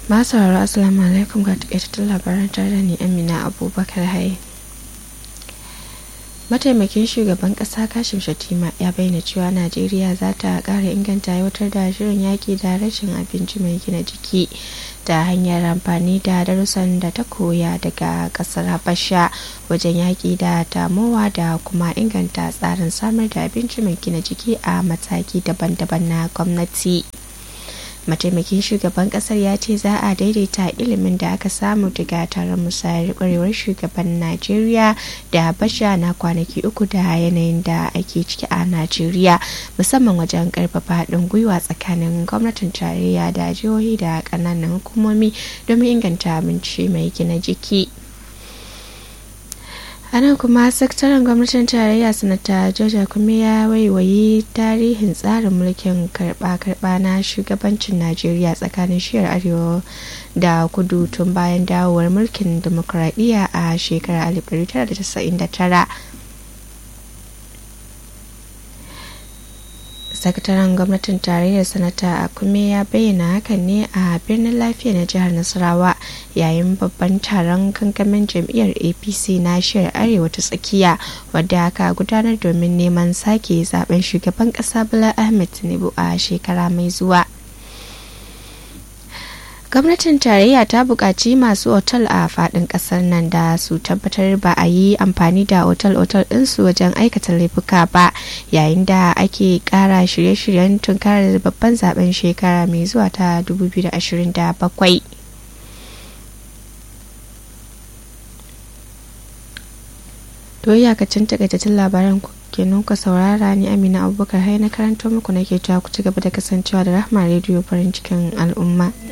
masu sauraro assalamu alaikum ga takaitattun labaran tare da ni amina abubakar haye mataimakin shugaban kasa kashim shatima ya bayyana cewa najeriya za ta kara inganta aiwatar da shirin yaki da rashin abinci mai gina jiki ta hanyar amfani da darussan da ta koya daga kasar habasha wajen yaki da tamowa da kuma inganta tsarin samar da abinci mai gina jiki a mataki daban-daban na gwamnati mataimakin shugaban kasar ya ce za a daidaita ilimin da aka samu daga taron musayar kwarewar shugaban najeriya da habasha na kwanaki uku da yanayin da ake ciki a najeriya musamman wajen karfafa haɗin gwiwa tsakanin gwamnatin tarayya da jihohi da ƙananan hukumomi domin inganta abinci mai gina jiki anan kuma sakataren gwamnatin tarayya sanata georgia kuma ya waiwayi tarihin tsarin mulkin karba-karba na shugabancin najeriya tsakanin shiyar arewa da kudu tun bayan dawowar mulkin demokuraɗiyya a shekarar 1999 sakataren gwamnatin tarayyar sanata akume ya bayyana hakan ne a birnin lafiya na jihar nasarawa yayin babban taron kankamin jam'iyyar apc na shiyar arewa ta tsakiya wadda aka gudanar domin neman sake zaben shugaban kasa bala ahmed tinubu a shekara mai zuwa gwamnatin tarayya ta buƙaci masu otal a faɗin ƙasar nan da su tabbatar ba a yi amfani da otal-otal ɗinsu wajen aikata laifuka ba yayin da ake ƙara shirye-shiryen tunkarar babban zaben shekara mai zuwa ta 2027 to iyakacin takaitattun labaran kenan ku saurara ni amina abubakar hai na karanto muku nake cewa ku ci gaba da kasancewa da rahma rediyo farin cikin al'umma